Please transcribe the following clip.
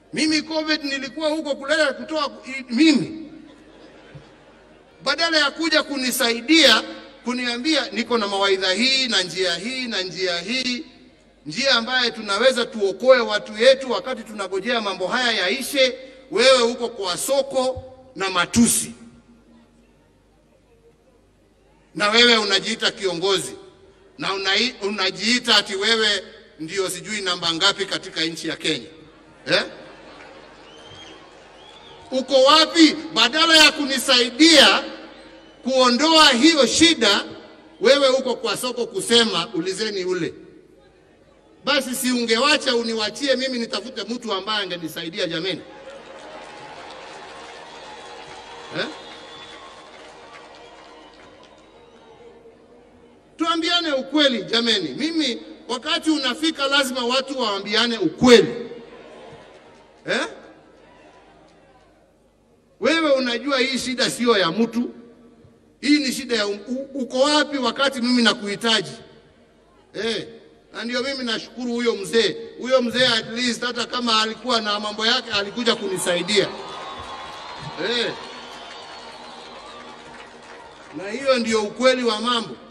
Mimi COVID nilikuwa huko kuleta kutoa mimi, badala ya kuja kunisaidia kuniambia niko na mawaidha hii na njia hii na njia hii, njia ambaye tunaweza tuokoe watu yetu wakati tunagojea mambo haya yaishe. Wewe huko kwa soko na matusi, na wewe unajiita kiongozi na unai, unajiita ati wewe ndio sijui namba ngapi katika nchi ya Kenya eh? Uko wapi? Badala ya kunisaidia kuondoa hiyo shida, wewe uko kwa soko kusema ulizeni ule. Basi si ungewacha uniwachie mimi nitafute mtu ambaye angenisaidia jameni, eh? Tuambiane ukweli jameni. Mimi wakati unafika lazima watu waambiane ukweli eh? Wewe unajua hii shida siyo ya mtu, hii ni shida ya u, uko wapi wakati mimi nakuhitaji eh? Na ndio mimi nashukuru huyo mzee, huyo mzee at least hata kama alikuwa na mambo yake alikuja kunisaidia eh. Na hiyo ndio ukweli wa mambo.